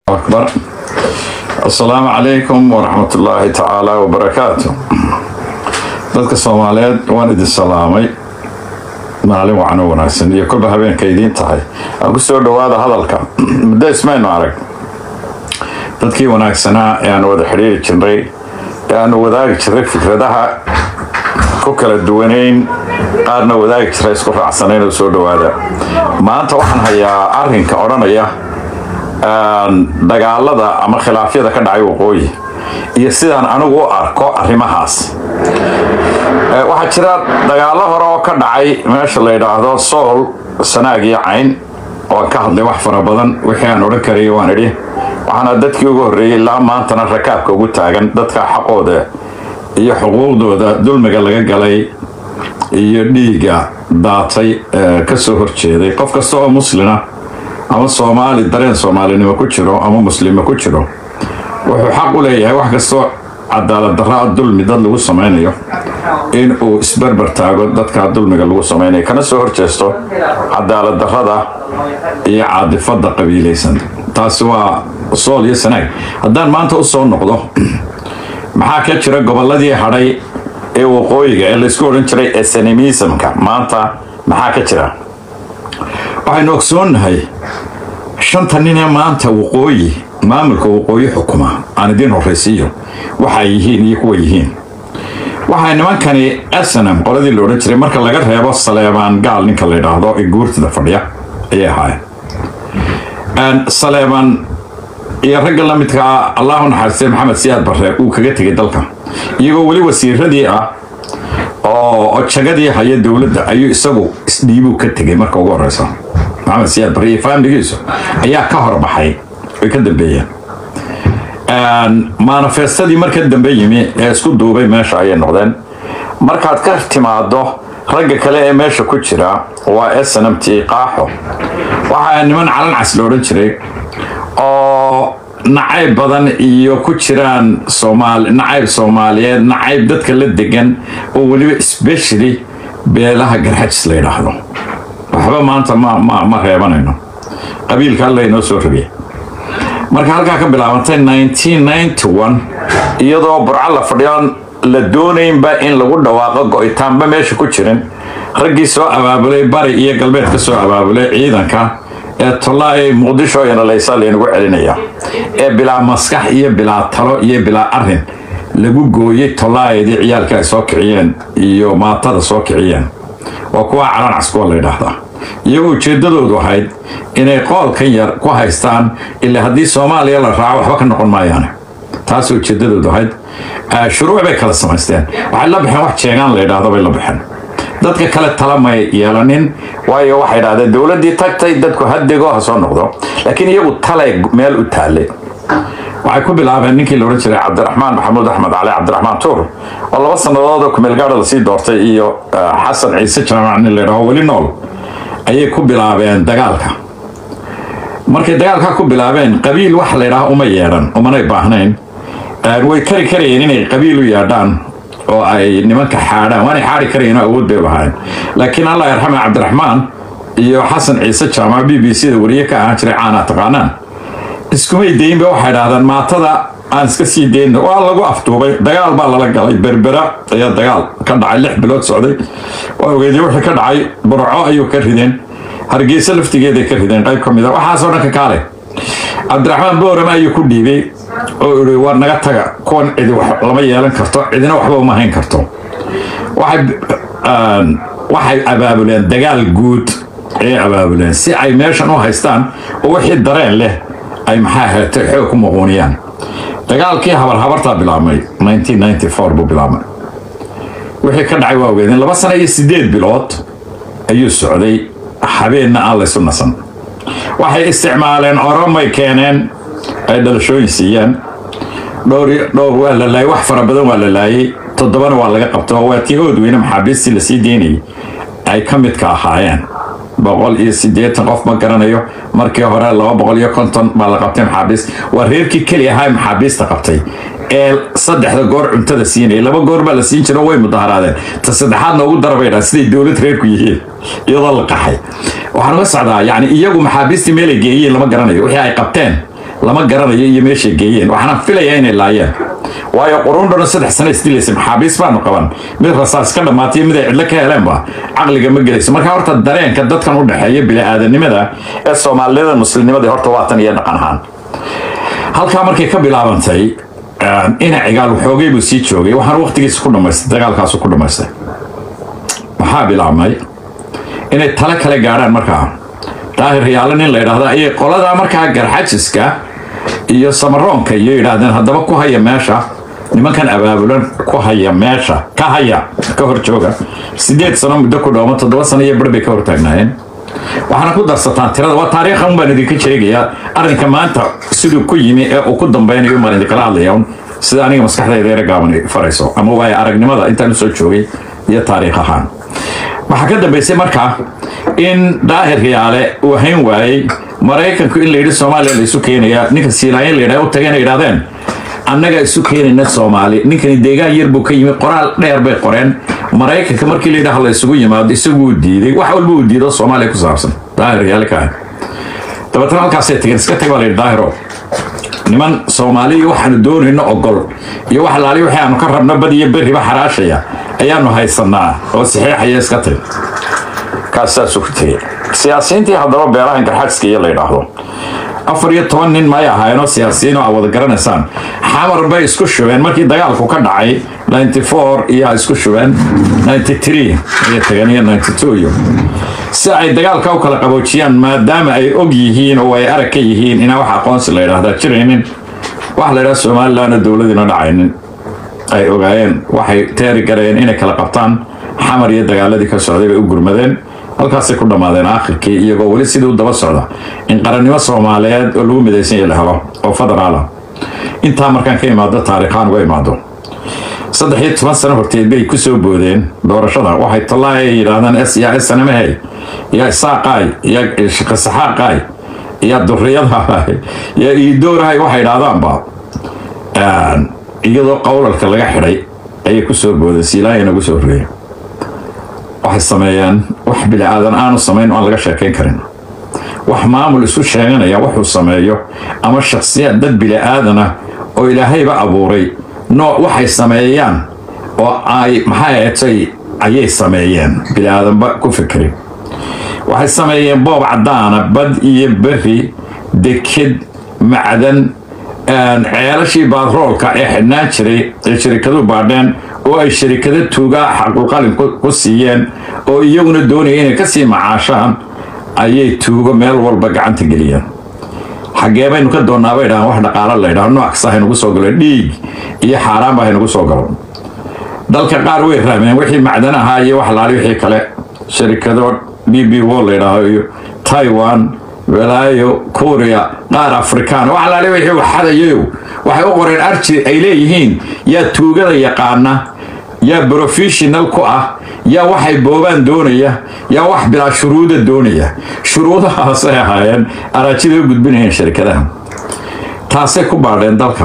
أكبر السلام عليكم ورحمة الله تعالى وبركاته dadka soomaaliyeed waan idin salaamay maalin wacan u wanaagsan iyo kolba habeenka idiin tahay aan ku soo dhowaada hadalka muddo ismaynu arag dadkii wanaagsanaa ee aan wada xidhiiri jirnay ee aanu wadaagi jirnay fikradaha ku kala duwanayn qaarna wadaagi jiray isku raacsanayn oo soo dhowaada maanta waxaan hayaa arrinka odhanaya dagaalada ama khilaafyada ka dhacay waqooyi iyo sidaan anigu u arko arrimahaas waxaa jira dagaalo hore oo ka dhacay meesha la yidhaahdo sool sanaag iyo cayn oo ka hadlay wax fara badan wixii aan odhan karayay waan idhi waxaana dadkii ugu horreeyey ilaa maantana rakaabka ugu taagan dadka xaqooda iyo xuquuqdooda dulmiga laga galay iyo dhiigga daatay ka soo horjeeday qof kasta oo muslina ama soomaali dareen soomaalinimo ku jiro ama muslimo ku jiro wuxuu xaq u leeyahay wax kastoo cadaalad daraa dulmi dad lagu samaynayo in uu isberber taago dadka dulmiga lagu samaynayo kana soo horjeesto cadaalad darada iyo caadifada qabiilaysan taasi waa sool iyo sanaag haddaan maanta u soo noqdo maxaa ka jira gobolladii hadhay ee waqooyiga ee laysku odhan jiray esenimisamka maanta maxaa ka jira waxaynu ogsoonnahay shanta nin ee maanta waqooyi maamulka waqooyi xukuma aan idiin horraysiiyo waxay yihiin iyo kuwa yihiin waxay nimankani asanam qoladii la odhan jiray marka laga reebo saleebaan gaal ninka la yidhaahdo ee guurtida fadhiya ayay ahaayeen saleebaan iyo ragga la midkaa allahu naxariistay maxamed siyaad barre uu kaga tegay dalka iyagoo weli wasiiradii ah oo jagadii haya dowladda ayuu isagu isdhiibuu ka tegay marka ugu horeysa maxamed siyaad barre iyo faamiligiisu ayaa ka horbaxay way ka dambeeyeen manifestadii marka dambe yimi ee isku duubay meesha ayay noqdeen markaad ka timaado ragga kale ee meesha ku jira waa snmt qaaxo waxaa niman calan cas la odhan jiray oo nacayb badan iyo ku jiraan nacayb soomaaliyeed nacayb dadka la degan oo weliba specially beelaha garxajis la yidhaahdo waxba maanta ma reebanayno qabiilka alla inoo soo rabiya marka halkaa ka bilaabantay iyadoo burco la fadhiyoon la doonaynba in lagu dhawaaqo go-itaanba meesha ku jirin raggii soo abaabulay bari iyo galbeed ka soo abaabulay ciidanka ee tollaa ee muqdisho iyo nalaysa laynagu celinaya ee bilaa maskax iyo bilaa talo iyo bilaa arin lagu gooyey tollaayadii ciyaalka ay soo kiciyeen iyo maatada soo kiciyeen waa kuwa calan cas kuwa la yidhaahdaa iyagoo ujeeddadoodu ahayd inay qoolkan yar ku haystaan ilaa haddii soomaaliya la raaco waxba ka noqon maayaane taas ujeeddadoodu ahayd shuruuc bay kala samaysteen waxay la baxeen wax jeegaan la yidhaahdo bay la baxeen dadka kale tala may yeelanin waayo waxay idhahdeen dowladdii tagtay dadku hadego ha soo noqdo laakiin iyagu talay meel u taallay waxay ku bilaabeen ninkii la odhan jiray cabdiraxmaan maxamuud axmed cali cabdiraxmaan tuur oo laba sannadood oo kumeelgaadha lasii doortay iyo xasan ciise jaamac nin la yidhaho weli nool ayay ku bilaabeen dagaalka markay dagaalka ku bilaabeen qabiil wax la ydhaha uma yeedhan umanay baahnayn way kari karayeen inay qabiil u yeedhaan oo ay nimanka xaadhaan waanay xaari karayeen oo awood bay lahaayeen laakiin allah yarxame cabdiraxmaan iyo xasan ciise jaamac b b c da wariye ka ahaan jiray caanaa taqaanaan iskumay daynba waxay idhahdeen maatada aan iska sii dayno waa lagu afduubay dagaal baa lala galay berbera ayaa dagaal ka dhacay lix bilood socday waa ogeedii wixii ka dhacay burco ayuu ka rideen hargeysa laftigeeday ka rideen qayb ka mid a waxaasoo dhan ka kaale cabdiraxmaan boorama ayuu ku dhiibay oo ii war naga taga kuwan cidi lama yeelan karto cidina waxba uma hayn karto waxay abaabuleen dagaal guud ayay abaabuleen si ay meeshan u haystaan oo wixii dareen leh ay maxaa heetay xoog ku muquuniyaan dagaalkii habarhabartaa bilaabmay buu bilaabmay wixii ka dhacay waa ogeedeen laba sana iyo sideed bilood ayuu socday habeenna aan laysu nasan waxay isticmaaleen oromay keeneen ay dhalashooyin siiyeen dhowr waa la laayay wax fara badan waa la laayay toddobana waa laga qabta waa tii oodweyne maxaabiistii lasii deynayay ay ka midka ahaayeen boqol iyo siddeetan qof ma garanayo markii hore laba boqol iyo konton baa la qabtay maxaabiist waa reerkii keli ahaa maxaabiista qabtay ee saddexda goor cuntada siinaya laba goor baa la siin jiro way mudaharaadeen ta saddexaadna ugu darabaydhaa siday dowlad reerku yihiin iyadoo la qaxay waxaan uga socdaa yani iyagu maxaabiistii meelay geeyeen lama garanayo wixii ay qabteen lama garanayo iyo meeshay geeyeen waxaana filayaa inay laayeen waayo quruundhona saddex sano isdilaysa maxaabiis baanu qaban mid rasaas ka dhammaatay mid ay cidlo ka heleenba caqliga ma gelayso marka horta dareenka dadkan u dhexeeya bili-aadanimada ee soomaaliyada muslimnimada horta waatan iyo dhaqan ahaan halkaa markay ka bilaabantay ina cigaal waxoogay buu sii joogay waxaan waqtigiisa ku dhamaystay dagaalkaasu ku dhamaystay maxaa bilaabmay inay tale kale gaadhaan markaa daahir riyaalo nin la yidhaahda ayay qoladaa markaa garxajiska iyo samaroonka iyo yidhaahdeen haddaba ku haya meesha nimankan abaabulan ku haya meesha ka haya ka hor jooga sideed sano muddo ku dhowma toddoba sano iyo bar bay ka hortaagnaayeen waxaana ku darsataan tirada waa taariikhan baan idinka sheegayaa arrinka maanta siduu ku yimi ee uu ku dambeynayo baan idinkala hadlaya sida aniga maskaxdayda yara gaaban farayso ama waayo aragnimada intaan usoo joogay iyo taariikh ahaan waxaa ka dambaysay markaa in daahir riyaale uu hayn waayey maraykanku in la yidhi soomaaliya la isu keenaya ninka siilaayin la yidhaha u tageen ay yidhahdeen annaga isu keenayna soomaali ninkani deegaan yar buu ka yimi qoraal dheer bay qoreen maraykanka markii la yidhaha la isugu yimaado isaguu diiday wax walba uu diido soomaaliya ku saabsan daahir riyaale ka ah dabeetana halkaasay tageen iska tag baa la yidhi daahiro niman soomaaliya waxaanu doonayno ogol iyo wax laali wixii aanu ka rabno bad iyo berriba xaraashaya ayaanu haysanaa oo saxiixaya iska tag kaas saasuu ku tegey siyaasiyiintii haddaba beelahan garxajiska iyo la yidhaahdo afar iyo toban nin may ahaayeenoo siyaasiyiin oo aad wada garanaysaan xamar bay isku shubeen markii dagaalku ka dhacay ninety four iyo isku shubeen ninety three iyo tageen iyo ninety two iyo si ay dagaalka u kala qaboojiyaan maadaama ay og yihiin oo ay arag ka yihiin inaan wax aqoonsi la yidhaahdaa jiraynin waxa la yidhaha somalilandna dowladiina dhacaynin ay ogaayeen waxay teeri gareen inay kala qabtaan xamar iyo dagaaladii ka socday bay u gurmadeen halkaasay ku dhammaadeen aakhirkii iyagoo weli sidii u daba socda in qarannimo soomaaliyeed oo lagu midaysan yahay la helo oo federaala intaa markaan ka imaado taariikhaan uga imaado saddex iyo toban sano horteed bay ku soo boodeen doorashada waxay tallaahi ay yidhaahdaan s yaa snmhe yaa isaaqaay yaa shaqasaxaaqaay yaa duriyadahay yaa iidoorahay waxay idhahdaanba iyadoo qowlalka laga xidhay ayay ku soo boodeen siilaayana ugu soo horreeyay waxay sameeyeen wax bili-aadan aanu samayn aan laga sheekayn karin wax maamul isu sheeganaya wuxuu sameeyo ama shakhsiyaad dad bili-aadana oo ilaahayba abuuray nooc waxay sameeyaan oo ay maxay ahetay ayay sameeyeen bili-aadanba ku fikri waxay sameeyeen boob caddaana bad iyo berri deked macdan ceelashii baadroolka ee xidhnaan jiray ee sharikadu baadheen oo ay sharikado tuugaa xaqulqalin ku siiyeen oo iyaguna doonaya inay kasii macaashaan ayay tuugo meel walba gacanta geliyeen xaggee baynu ka doonnaa bay dhahaan wax dhaqaalo la ydhaho nooc kasta haynugu soo galo dhiig iyo xaaraanba haynugu soo galo dalka qaar way rahmeen wixii macdan ahaa iyo wax laali wixii kale sharikado b b wo la ydhaaho iyo taiwan walaayo kuuriya qaar afrikaan wax laali wixii waxadayayo waxay u qoreen arji ay leeyihiin yaa tuugada yaqaana yaa professional ku ah yaa waxay boobaan doonaya yaa wax bilaa shuruuda doonaya shuruudahaasay ahaayeen araajida u gudbinayeen sharikadaha taasay ku baadheen dalka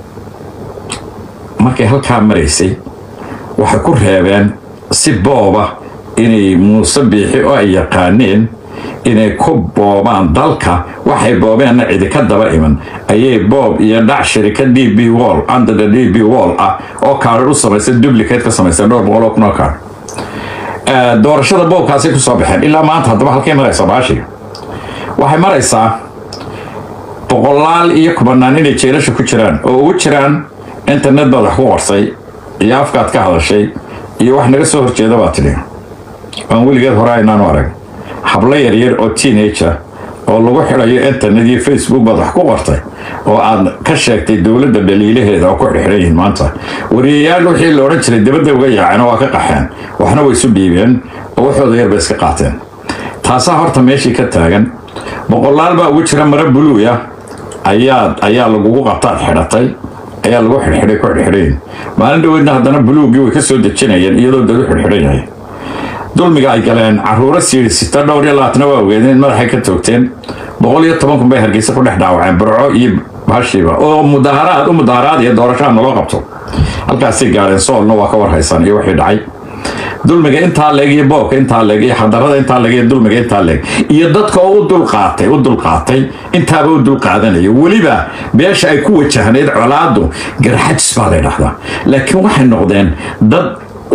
markay halkaa maraysay waxay ku reebeen si booba inay muuse biixi oo ay yaqaaneen inay ku boobaan dalka waxay boobeenna cidi ka daba iman ayay boob iyo dhac shirika d b wall andada d b wall ah oo kaadhar u samaysay duplicate ka samaysay dhowr boqol oo kun oo kaadh doorashada boobkaasay kusoo baxeen ilaa maanta haddaba halkay maraysaa baashi waxay maraysaa boqolaal iyo kubanaan inay jeelasha ku jiraan oo ugu jiraan internet baad wax ku qorsay iyo afkaad ka hadashay iyo wax naga soo horjeeda baa tidhi aan weligeed hore aynaanu arag hablo yaryar oo teenager oo lagu xidhayo internet iyo facebook baad wax ku qortay oo aad ka sheegtay dowladda dhaliilaheeda oo ku xidhxidhan yihiin maanta wariyayaal wixii la odhan jiray dibadda uga yaaceen oo waa ka qaxeen waxna way isu dhiibeen oo waxooda yar bay iska qaateen taasaa horta meeshii ka taagan boqolaal baa ugu jira mara buluuya ayaa ayaa lagugu qabtaad xidhatay ayaa lagu xidhxidhay ku xidhxidhayin maalin dhaweydna haddana buluuggii way ka soo dejinayeen iyadoo dad u xidhxidhan yahay dulmiga ay galeen caruuro siirisita dhowr iyo labaatana waa ogeedeen madaxay ka toogteen boqol iyo toban kun bay hargeysa ku dhex dhaawaceen burco iyo bahashiiba oo mudaaharaad u mudaaharaad iyo doorashaha naloo qabto halkaasay gaadheen soolna waa ka warhaysaan iyo wixii dhacay dulmiga intaa leeg iyo boobka intaa leeg iyo xadarada intaa leeg iyo dulmiga intaa leeg iyo dadka oo u dulqaatay u dulqaatay intaaba u dulqaadanaya weliba beesha ay ku wajahnayd colaadu garxajis baa la dhahdaa laakiin waxay noqdeen dad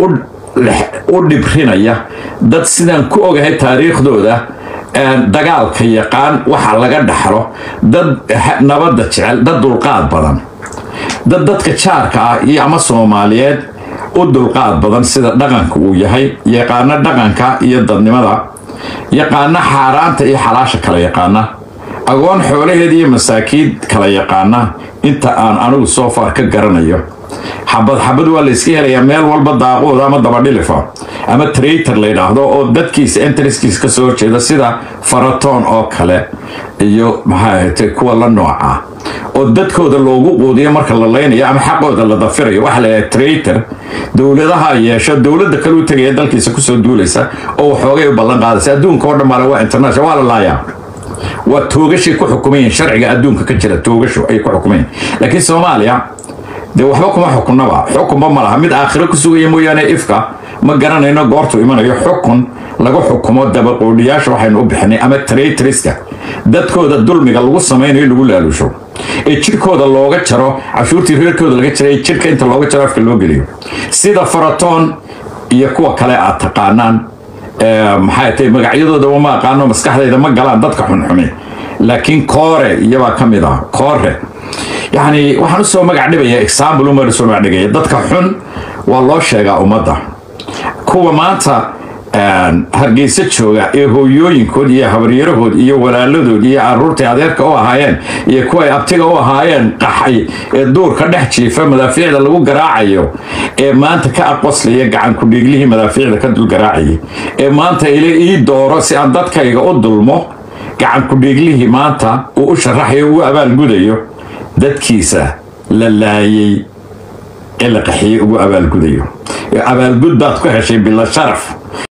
u dhibrinaya dad sidaan ku ogahay taariikhdooda dagaalka yaqaan waxa laga dhaxlo dad nabadda jecel dad dulqaad badan dad dadka jaarka ah iyo ama soomaaliyeed u dulqaad badan sida dhaqanka uu yahay yaqaano dhaqanka iyo dadnimada yaqaano xaaraanta iyo xalaasha kala yaqaana agoon xoolaheed iyo masaakiid kala yaqaana inta aan anigu soo far ka garanayo xabad xabad waa la iska helayaa meel walba daaqooda ama dabadhilifa ama traitor la yidhaahdo oo dadkiisa entriskiisa kasoo horjeeda sida faratoon oo kale iyo maxaa ahaytay kuwa la nooca oo dadkooda loogu quudiyo marka la laynayo ama xaqooda la dafirayo waxaa la yidhaha traitor dowladaha yeesho dowladda kale u tegaya dalkiisa kusoo duulaysa oo waxoogay u ballan qaadaysa adduunka oo dhan maale waa international waa la laayaa waa toogashay ku xukumayiin sharciga adduunka ka jira toogasho ay ku xukumayiin laakiin soomaaliya dee waxba kuma xukunnaba xukunba ma laha mid aakhiro ku sugaya mooyaane ifka ma garanayno goortu imanayo xukun lagu xukumo dabaqoodhiyaasha waxaynu u bixinay ama traitriska dadkooda dulmiga lagu samaynayo lagu laalusho ee jirhkooda looga jaro cashuurtii reerkooda laga jaray jirhka inta looga jaro afka loo geliyo sida faratoon iyo kuwa kale aad taqaanaan maxay tahay magacyadoodaba ma aqaano maskaxdayda ma galaan dadka xunxumi laakiin koore iyabaa ka mid ah koore yacni waxaan usoo magac dhibaya example uma usoo magac dhigaya dadka xun waa loo sheegaa ummadda kuwa maanta hargeysa jooga ee hooyooyinkood iyo habaryarahood iyo walaaladood iyo caruurtay adeerka u ahaayeen iyo kuway abtiga u ahaayeen qaxay ee duurka dhex jiifa madaafiicda lagu garaacayo ee maanta ka aqoslaya gacan ku-dhiiglihii madaafiicda ka dul garaacayay ee maanta ile ii dooro si aan dadkayga u dulmo gacan ku-dhiiglihii maanta uu u sharaxayo ugu abaalgudayo dadkiisa la laayay ee la qaxiyey ugu abaalgudayo abaalgud baad ku heshay bila sharaf